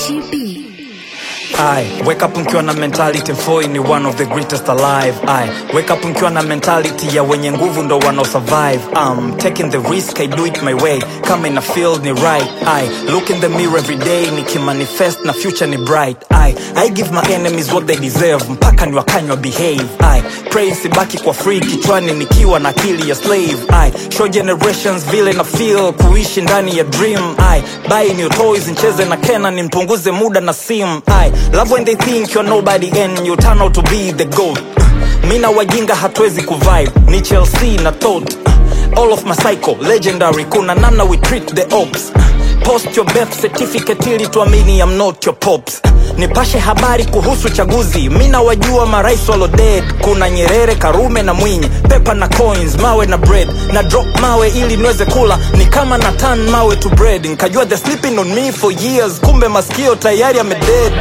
TB. I wake up mkiwa na mentality mfoi ni one of the greatest alive I wake up mkiwa na mentality ya wenye nguvu ndo wanao survive I'm taking the risk I do it my way kama ina feel ni right I look in the mirror every day nikimanifest na future ni bright I I give my enemies what they deserve mpaka ni wakanywa behave I pray sibaki kwa free kichwani nikiwa na akili ya slave I show generations vile na feel kuishi ndani ya dream I buy new toys ncheze na Kena nimpunguze muda na sim I love when they think you're nobody and you turn out to be the goat mi na wajinga hatuwezi kuvibe ni Chelsea na tot all of my cycle legendary kuna namna we treat the ops post your birth certificate ili tuamini I'm not your pops nipashe habari kuhusu chaguzi mi na wajua marais walo dead kuna nyerere karume na mwinyi pepa na coins mawe na bread na drop mawe ili niweze kula ni kama na tan mawe to bread nkajua the sleeping on me for years kumbe maskio tayari amedead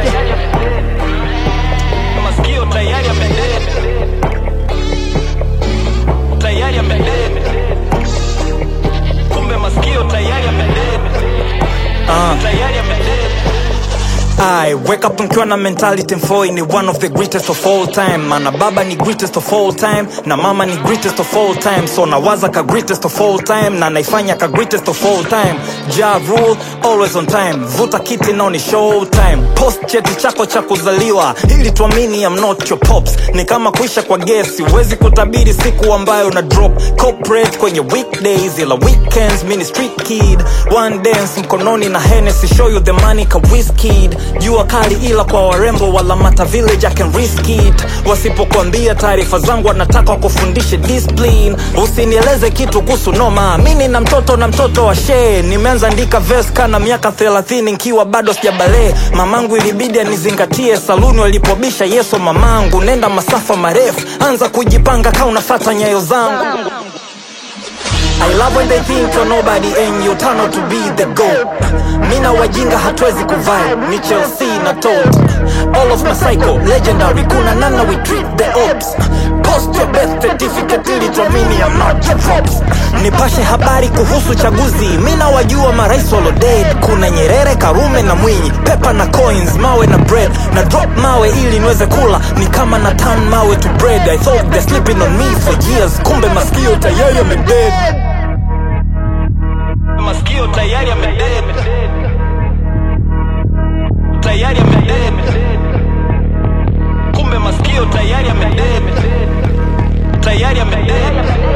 maskio tayari amedead tayari amedead kumbe maskio tayari amedead tayari amedead I wake up mkiwa na mentality mfoi ni one of the greatest of all time mana baba ni greatest of all time na mama ni greatest of all time so nawaza ka greatest of all time na naifanya ka greatest of all time ja rule always on time vuta kiti nao ni show time post cheti chako cha kuzaliwa ili tuamini I'm not your pops ni kama kuisha kwa gesi huwezi kutabiri siku ambayo una drop corporate kwenye weekdays ila weekends mini street kid one dance mkononi na Hennessy show you the money ka whiskey jua kali ila kwa warembo wala mata village I can risk it wasipokuambia taarifa zangu wanataka wakufundishe discipline usinieleze kitu kuhusu noma mini na mtoto na mtoto wa shee nimeanza andika verse kana miaka 30 nkiwa bado sijabalee mamangu ilibidi anizingatie saluni walipobisha yeso mamangu nenda masafa marefu anza kujipanga ka unafata nyayo zangu I love when they think you're nobody and you turn out to be the goat. Mina wajinga hatuwezi kuvibe, ni Chelsea na tot. All of my cycle, legendary, kuna nana we treat the ops. Post your birth certificate ili tuamini I'm not your props. Nipashe habari kuhusu chaguzi, mina wajua marais walo dead. Kuna Nyerere, Karume na Mwinyi, pepa na coins, mawe na bread. Na drop mawe ili niweze kula, ni kama na turn mawe to bread. I thought they're sleeping on me for years, kumbe maskio tayari yamedead maskio tayari amedead tayari amedead kumbe maskio tayari amedead tayari amedead